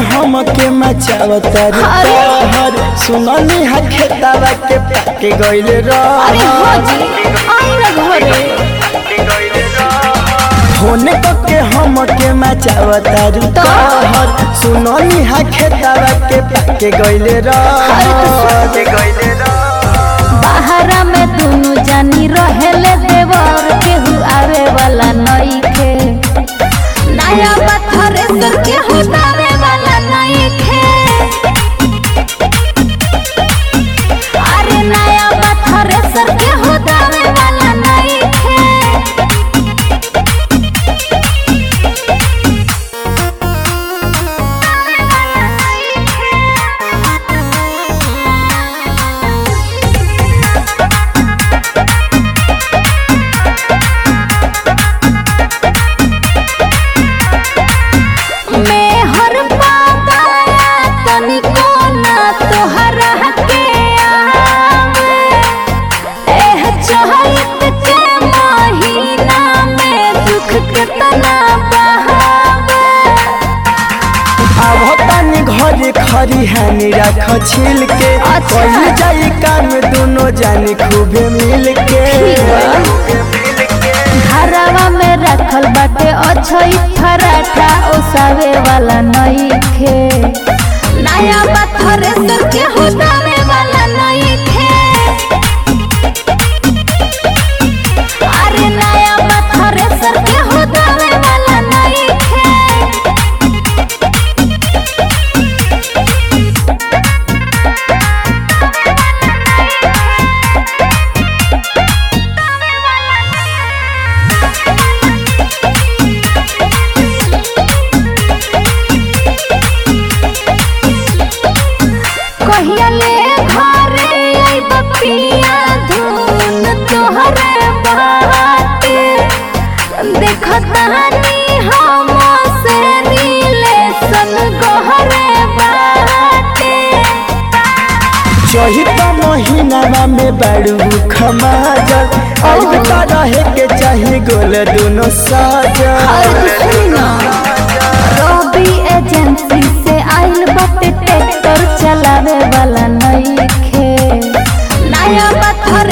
हम के मचावता अरे। हर सुननी हा खेतावा के पाके गइले अरे रह हाजी आई ना घरे होने को के हम के मचावता हर सुननी हा खेतावा के पाके गइले अरे रह बाहरा में दोनों जानी रहेले देवर केहू आवे वाला नइखे नया पत्थर सर केहू दावे वाला नइखे अरे नया पत्थर सर केहू दावे वाला नइखे मैं हर पाताया तनिको ना तोहरा के आवे एह चहत के महीना में दुख केतना बहावे अब तनी घरे खरी हानि राख छिल के अच्छा। कही जाई काम दोनों जानी खूबे मिल के घरवा में रखल बाटे अछई फराठा ओसावे वाला नइखे नया पत्थर सर के होतावे वाला नइखे अरे नया पत्थर सर के होतावे वाला नइखे कहिया ले घरे आइब पिया धुन तोहरे बाटे देखतानी हम से रिलेशन गहरे बाटे चही तो महीनावा में बाड़ू खमाजल अब तो रहे के चाही गोल दोनों साजल रवि एजेंसी से आइल बाटे ट्रैक्टर चलावे वाला नइखे नया पत्थर